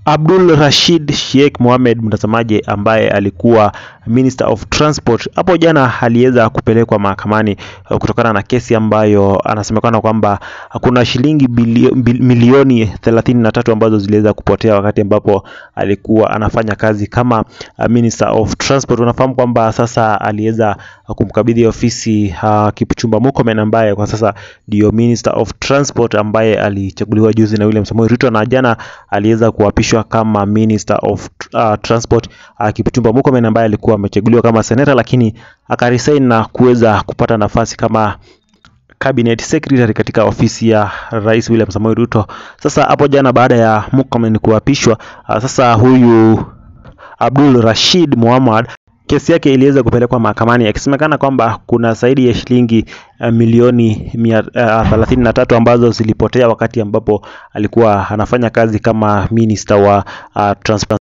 Abdul Rashid Sheikh Mohamed, mtazamaji, ambaye alikuwa Minister of Transport, hapo jana aliweza kupelekwa mahakamani kutokana na kesi ambayo anasemekana kwamba kuna shilingi bilio, bil, milioni thelathini na tatu ambazo ziliweza kupotea wakati ambapo alikuwa anafanya kazi kama Minister of Transport. Unafahamu kwamba sasa aliweza kumkabidhi ofisi uh, Kipchumba Murkomen ambaye kwa sasa ndio Minister of Transport ambaye alichaguliwa juzi na William Samoei Ruto na jana aliweza kuapishwa kama Minister of uh, Transport uh, Kipchumba Murkomen ambaye alikuwa amechaguliwa kama seneta, lakini akaresign na kuweza kupata nafasi kama cabinet secretary katika ofisi ya Rais William Samoei Ruto. Sasa hapo jana baada ya Murkomen kuapishwa, uh, sasa huyu Abdul Rashid Mohammed kesi yake iliweza kupelekwa mahakamani akisemekana kwamba kuna zaidi ya shilingi uh, milioni mia thelathini na tatu ambazo zilipotea wakati ambapo alikuwa anafanya kazi kama minister wa uh, transport